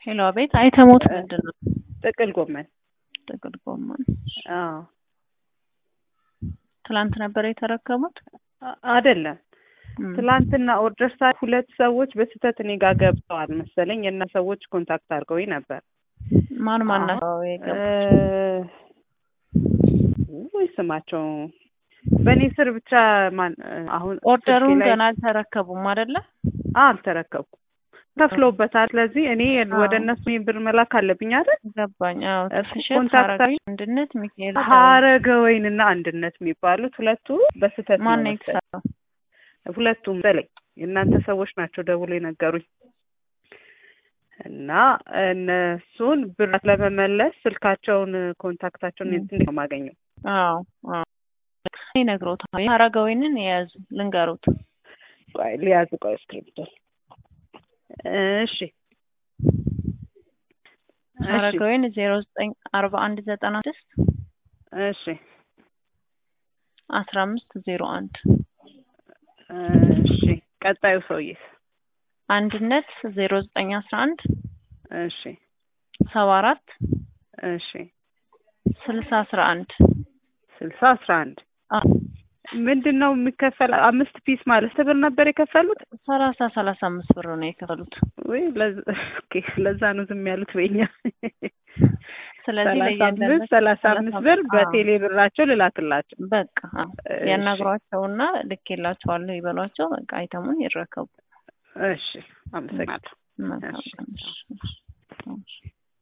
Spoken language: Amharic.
ሄሎ፣ አቤት። አይተሞት ምንድን ነው? ጥቅል ጎመን። ጥቅል ጎመን። አዎ ትላንት ነበር የተረከቡት? አ- አይደለም እም፣ ትላንትና ኦርደር ሳ ሁለት ሰዎች በስህተት እኔ ጋር ገብተዋል መሰለኝ እና ሰዎች ኮንታክት አድርገውኝ ነበር። ማን ማን አሁን- ናቸው የገቡት? ወይ ስማቸው በእኔ ስር ብቻ ማን አሁን ኦርደሩን ስልኬ ላይ- ገና አልተረከቡም አይደለ? አልተረከብኩም ከፍለውበታል። ስለዚህ እኔ ወደ አዎ። እነሱ ይህን ብር መላክ አለብኝ አይደል? ገባኝ። አዎ እሱ ትፍሸት ኮንታክት ሀረጋዊ አንድነት ሚካኤል ሀረገ ወይንና አንድነት የሚባሉት ሁለቱ በስህተት ማን ነው ነው መሰለኝ። የተሰራው? ሁለቱም በላይ የእናንተ ሰዎች ናቸው ደውሎ የነገሩኝ እና እነሱን ብር ለመመለስ ስልካቸውን ኮንታክታቸውን ም። እንዴት ነው የማገኘው? አዎ አዎ ይነግሮታል። ሀረጋዊንን የያዙ ልንገሩት። ቆይ ሊያዝ ቆይ እስክሪብቶ እሺ እሺ ሀረጋዊን ዜሮ ዘጠኝ አርባ አንድ ዘጠና ስድስት እሺ አስራ አምስት ዜሮ አንድ እሺ ቀጣዩ ሰውዬስ? አንድነት ዜሮ ዘጠኝ አስራ አንድ እሺ ሰባ አራት እሺ ስልሳ አስራ አንድ ስልሳ አስራ አንድ ምንድን ነው የሚከፈል? አምስት ፒስ ማለት ብር ነበር የከፈሉት ሰላሳ ሰላሳ አምስት ብር ነው የከፈሉት። ወይ? ለዛ ኦኬ፣ ለዛ ነው ዝም ያሉት በኛ ስለዚህ ሰላሳ ለእያንዳንዱ አምስት ሰላሳ አምስት ብር አዎ። በቴሌ ብራቸው ልላክላቸው። በቃ አዎ። እሺ፣ ያናግሯቸውና ልኬላቸዋለሁ ይበሏቸው። በቃ አይተሙን ይረከቡ። እሺ፣ አመሰግናለሁ። መልካም እሺ። ቀን። እሺ፣ እሺ።